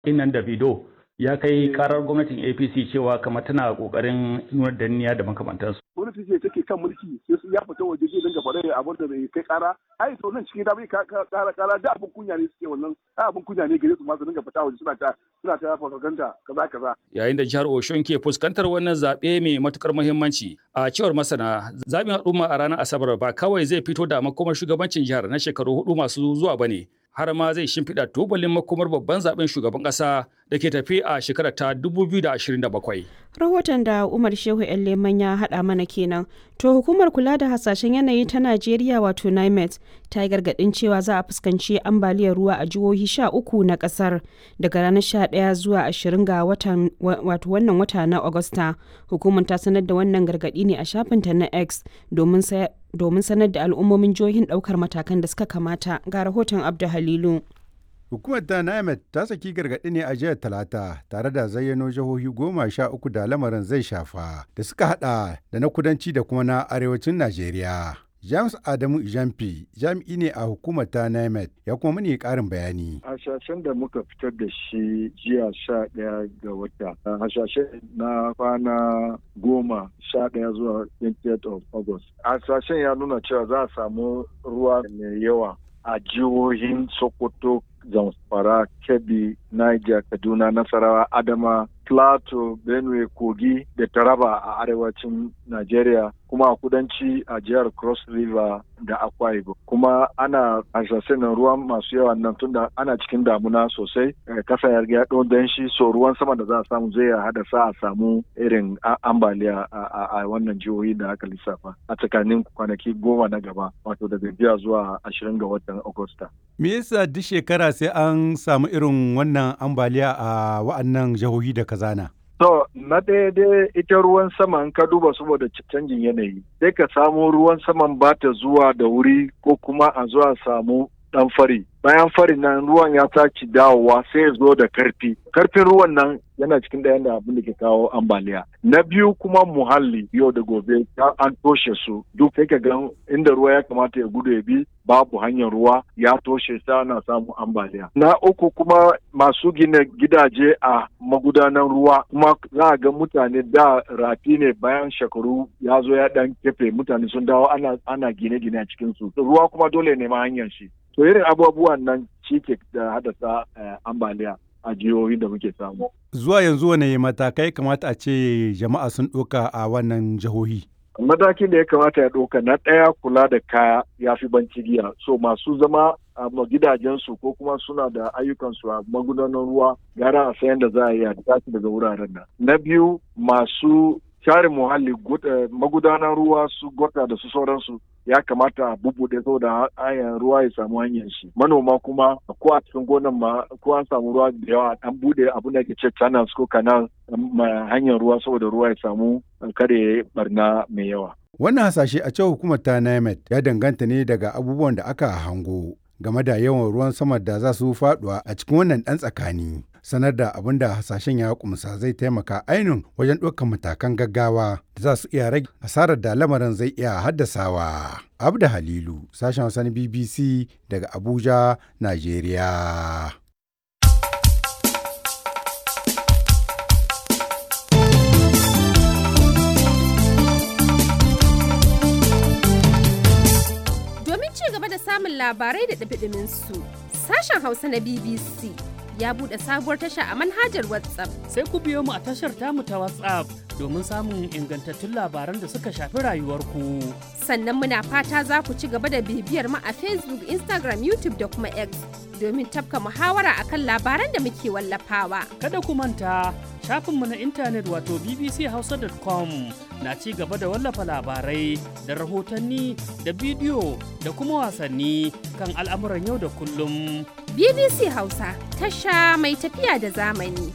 Innan Davido ya kai karar gwamnatin APC cewa kamar tana kokarin nuna danniya da makamantansu. Gwamnati ce take kan mulki sai su ya fita waje zai dinga faɗa abin da bai kai kara. Ai to nan cikin da bai kara kara da abin kunya ne suke wannan ai abin kunya ne gare su ma su dinga fita waje suna ta suna ta propaganda kaza kaza. Yayin da jihar Oshun ke fuskantar wannan zaɓe mai matukar muhimmanci a cewar masana zaɓin al'umma a ranar Asabar ba kawai zai fito da makomar shugabancin jihar na shekaru hudu masu zuwa bane. har ma zai shimfiɗa tubalin makomar babban zaben shugaban ƙasa da ke tafi a shekarar ta 2027. Rahoton da Umar Shehu Leman ya haɗa mana kenan. To hukumar kula da hasashen yanayi ta Najeriya wato NIMET ta yi gargaɗin cewa za a fuskanci ambaliyar ruwa a jihohi sha uku na ƙasar daga ranar sha ɗaya zuwa ashirin ga watan wato wannan wata na Agusta. Hukumar ta sanar da wannan gargaɗi ne a shafinta na X domin domin sanar da al'ummomin jihohin ɗaukar matakan da suka kamata ga rahoton Abdu Halilu. Hukumar ta NIMET ta saki gargaɗi ne a jihar Talata tare da zayyano jihohi goma sha uku da lamarin zai shafa da suka hada da na kudanci da kuma na arewacin Najeriya. James Adamu Jamfi jami'i ne a hukumar ta NIMET ya kuma mani ƙarin bayani. Hasashen da muka fitar da shi jiya sha ɗaya ga wata. Hasashen na kwana goma sha ɗaya zuwa 20th of August. Hasashen ya nuna cewa za a samu ruwa mai yawa a jihohin Sokoto, Zamfara, Kebbi, Niger, Kaduna, Nasarawa, Adama, Plateau, Benue, Kogi da Taraba a arewacin Najeriya kuma a kudanci a jihar Cross River da Akwa Ibom. Kuma ana hasashe na ruwan masu yawa nan tunda ana cikin damuna sosai kasa ya riga ɗau danshi so ruwan sama da za a samu zai hada sa a samu irin ambaliya a wannan jihohi da aka lissafa a tsakanin kwanaki goma na gaba wato daga jiya zuwa ashirin ga watan Agusta. Me yasa duk shekara sai an samu irin wannan ambaliya a wa'annan jihohi da kazana? To, na ɗaya dai ita ruwan sama in ka duba saboda canjin yanayi, sai ka samu ruwan saman ba ta zuwa da wuri ko kuma a zuwa samu ɗan fari. Bayan fari nan ruwan ya sake dawowa sai ya zo da karfi. Karfin ruwan nan yana cikin ɗayan da abin da ke kawo ambaliya. Na biyu kuma muhalli yau da gobe an toshe su duk sai ka ga inda ruwa ya kamata ya gudu ya bi babu hanyar ruwa ya toshe sa na samun ambaliya. Na uku kuma masu gina gidaje a magudanan ruwa kuma za a ga mutane da rafi ne bayan shekaru ya zo ya dan kefe mutane sun dawo ana, ana gine-gine a cikin su. Ruwa kuma dole ne ma hanyar shi. To irin abubuwan nan shi ke da haddasa ambaliya. a jihohi da muke samu. Zuwa yanzu wane matakai kamata a ce jama'a sun ɗauka a wannan jihohi? Matakin da ya kamata ya ɗauka na ɗaya kula da kaya ya fi banci giya. So masu zama a gidajensu ko kuma suna da ayyukansu a magudanan ruwa gara a sayan da za a yi a tashi daga wuraren nan. Na biyu masu share muhalli magudanan ruwa su gota da su sauransu ya kamata a bubuɗe saboda hanyar ruwa ya samu hanyar shi manoma kuma ko a cikin gonan ma ko an samu ruwa da yawa an buɗe abin da ke ce channels ko canal hanyar ruwa saboda ruwa ya samu kare barna mai yawa wannan hasashe a cewa hukumar ta NIMET ya danganta ne daga abubuwan da aka hango game da yawan ruwan sama da za su faduwa a cikin wannan ɗan tsakani. Sanar da abin da hasashen ya kumsa zai taimaka ainihin wajen ɗaukar matakan gaggawa da za su iya rage asarar da lamarin zai iya haddasawa. Abda Halilu, sashen Hausa na BBC daga Abuja, Najeriya. samun labarai da ɗabiɗimin su. Sashen Hausa na BBC ya buɗe sabuwar tasha a manhajar WhatsApp. Sai ku biyo mu a tashar tamu ta WhatsApp domin samun ingantattun labaran da suka shafi rayuwarku. Sannan muna fata za ku ci gaba da bibiyar mu a Facebook, Instagram, YouTube da kuma X domin tafka muhawara akan labaran da muke wallafawa. Kada ku manta shafinmu na intanet wato bbchausa.com na ci gaba da wallafa labarai da rahotanni da bidiyo da kuma wasanni kan al'amuran yau da kullum. BBC Hausa tasha mai tafiya da zamani.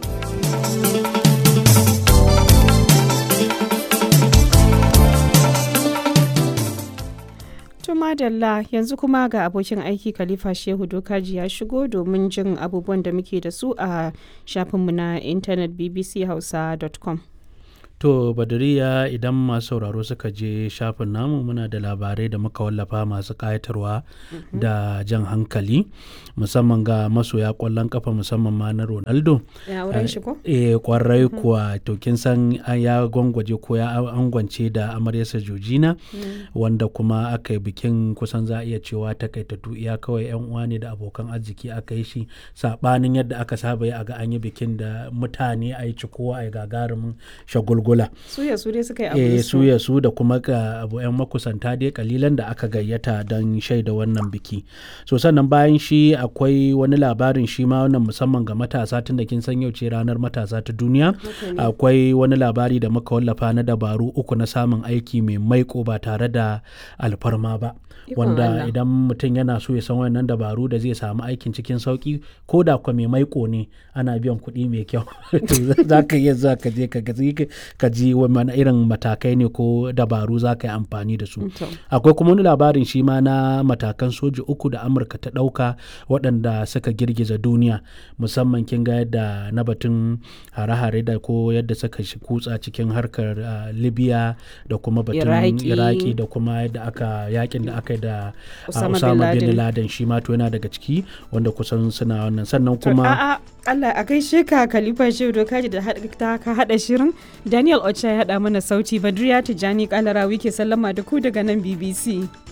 madalla yanzu kuma ga abokin aiki khalifa shehu dokaji ya shigo domin jin abubuwan da muke da su a shafinmu na intanet bbchausa.com To Badariya idan masu sauraro suka je shafin namu muna da labarai da muka wallafa masu ƙayatarwa da jan hankali musamman ga masoya ƙwallon kafa musamman ma na Ronaldo. Ya wurin shi ko? Eh kwarai kuwa to kin san ya gwangwaje ko ya angwance da amaryarsa Georgina wanda kuma aka yi bikin kusan za a iya cewa takaitattu iya kawai yan uwa ne da abokan arziki aka yi shi sabanin yadda aka saba yi a ga an yi bikin da mutane a yi cikowa a yi gagarumin shagulgula. Su ya su dai suka yi abu Eh su. su ya su da kuma ga abu yan makusanta dai kalilan da aka gayyata don shaida wannan biki. So sannan bayan shi akwai wani labarin shi ma wannan musamman ga matasa tun da kin san yau ce ranar matasa ta duniya. Akwai wani labari da muka wallafa na dabaru uku na samun aiki mai maiko ba tare da alfarma ba. Ikon Wanda Allah. idan mutum yana so ya san wannan dabaru da zai samu aikin cikin sauki ko da kwa mai maiko ne ana biyan kuɗi mai kyau. To za ka iya za ka je ka gaji ka ji wani irin matakai ne ko dabaru za ka yi amfani da su. To. Akwai kuma wani labarin shi ma na matakan soji uku da Amurka ta ɗauka waɗanda suka girgiza duniya musamman kin ga yadda na batun hare-hare da ko yadda suka shi kutsa cikin harkar ah, Libya da kuma batun Iraki. Iraki da kuma yadda aka yakin da aka yi da ah, Osama bin Osama bin Laden. Laden shi ma to yana daga ciki wanda kusan suna wannan sannan To, kuma a'a Allah a gaishe ka Khalifa Shehu Dokaji da haɗa- ta ka haɗa shirin Daniel Ocha ya haɗa mana sauti Badriya Tijjani Kalarawi ke sallama da ku daga nan BBC.